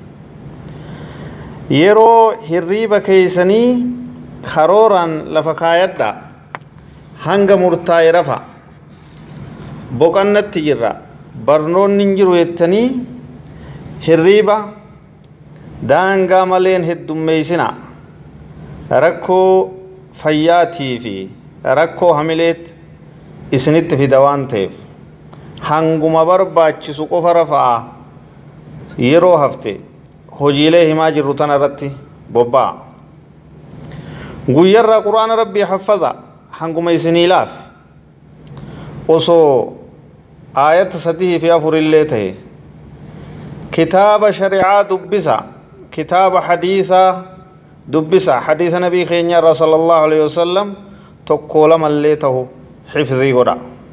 yeroo hirriiba keeysanii karooraan lafa kaayadha hanga murtaa'e rafa boqannatti jirra barnoonni hin jiru jettanii hirriiba daangaa maleen heddummeeysina rakkoo fayyaatii fi rakkoo hamileetti isinitti fida waan ta'eef hanguma barbaachisu qofa rafaa yeroo hafte hojiilee himaa jirru tana irratti bobba'a guyyarraa quraana rabbii haffaza hanguma isinii laafe osoo aayata sadii fi afur illee ta'e kitaaba shari'aa dubbisa kitaaba hadiisaa dubbisa hadiisa nabii keenya irraa sallallahu alaihi wasallam tokkoo lamallee ta'u xifzii godha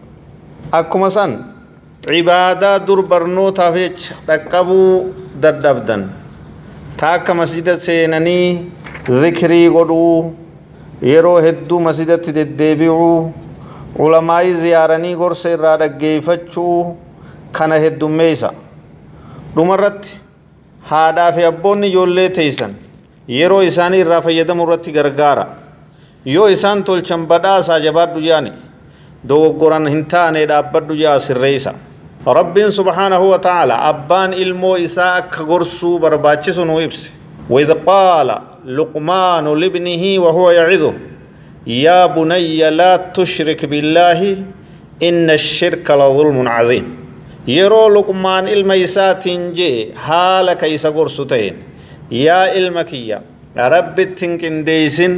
akkuma san cibaadaa dur barnootaaf jecha dhaqqabuu dadhabdan ta akka masjida seenanii zikrii godhuu yeroo hedduu masjidatti deddeebi'uu ulamaa'ii ziyaaranii gorsa irraa dhaggeeffachuu kana heddummeeysa dhumarratti haadhaa fi abboonni ijoollee teeysan yeroo isaanii irraa fayyadamu irratti gargaara yoo isaan tolchan badhaasaa jabaadhu jaani dogoggoran hin taane dhaabbadhu jaa sirreeysa rabbiin subhaanahu wa ta'ala abbaan ilmoo isaa akka gorsuu barbaachisu nu ibse وإذ قال لقمان لابنه وهو يعظه يا بني لا تشرك بالله إن الشرك لظلم عظيم يرو لقمان الميسات جي حالك إيسا قرصتين يا المكية رب تنكنديسن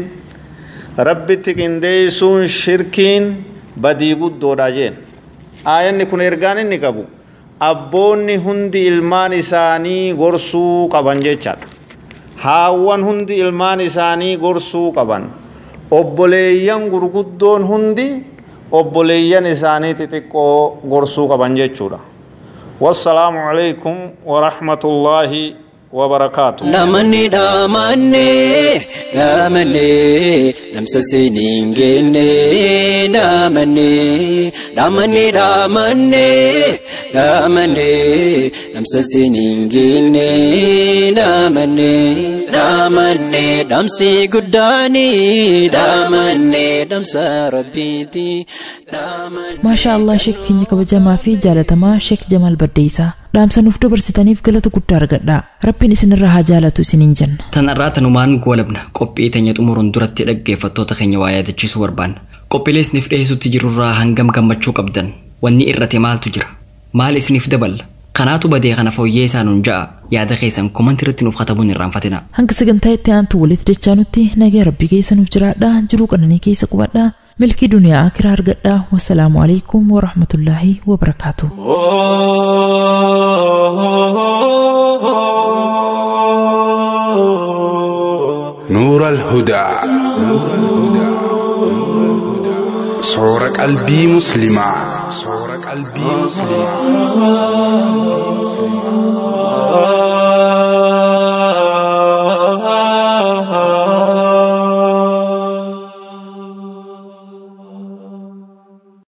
رب تنكنديسون شركين بدي قد راجين آيان كن إرغان نكبو أبوني هندي ilmaan isaanii gorsuu qaban jechaadha haawwan hundi ilmaan isaanii gorsuu qaban obboleeyyan gurguddoon hundi obboleeyyan isaanii xixiqqoo gorsuu qaban jechuudha wassalaamu calaykum warahmatullaahi wabarakaatu Namanni dhaamanne dhaamanne namsa seeniin geenne dhaamanne dhaamanne dhaamanne dhaamanne namsa seeniin geenne dhaamanne dhaamanne dhamsi guddaani dhaamanne dhamsa rabbiiti maashaa allah sheek keenya kabajamaa fi jaalatamaa sheek jamaal baddeeysaa dhaamsa nuuf dabarsitaniif galata guddaa argadhaa rabbiin isinirraa haa jaalatu isiniin jenna Tan irraa tanumaan goolabna qophii teenya xumuruun duratti dhaggeeffattoota keenya waa yaadachiisuu barbaanna. Qophiilee isiniif dhiyeessutti jirurraa hangam gammachuu qabdan wanni irrate maaltu jira maal isiniif daballa kanaatu badee kana fooyyee isaanuun ja'a yaada keessan komantii irratti nuuf katabuun irraanfatina. hanga sagantaa itti aantu walitti dachaanutti nagaa rabbii keessa nuuf jiraadhaa jiruu qananii keessa qubadhaa milkii duniyaa akiraa argadhaa wassalaamu alaikum warahmatullaahi wabarakaatu. نور الهدى صور قلبي مسلما صور قلبي مسلما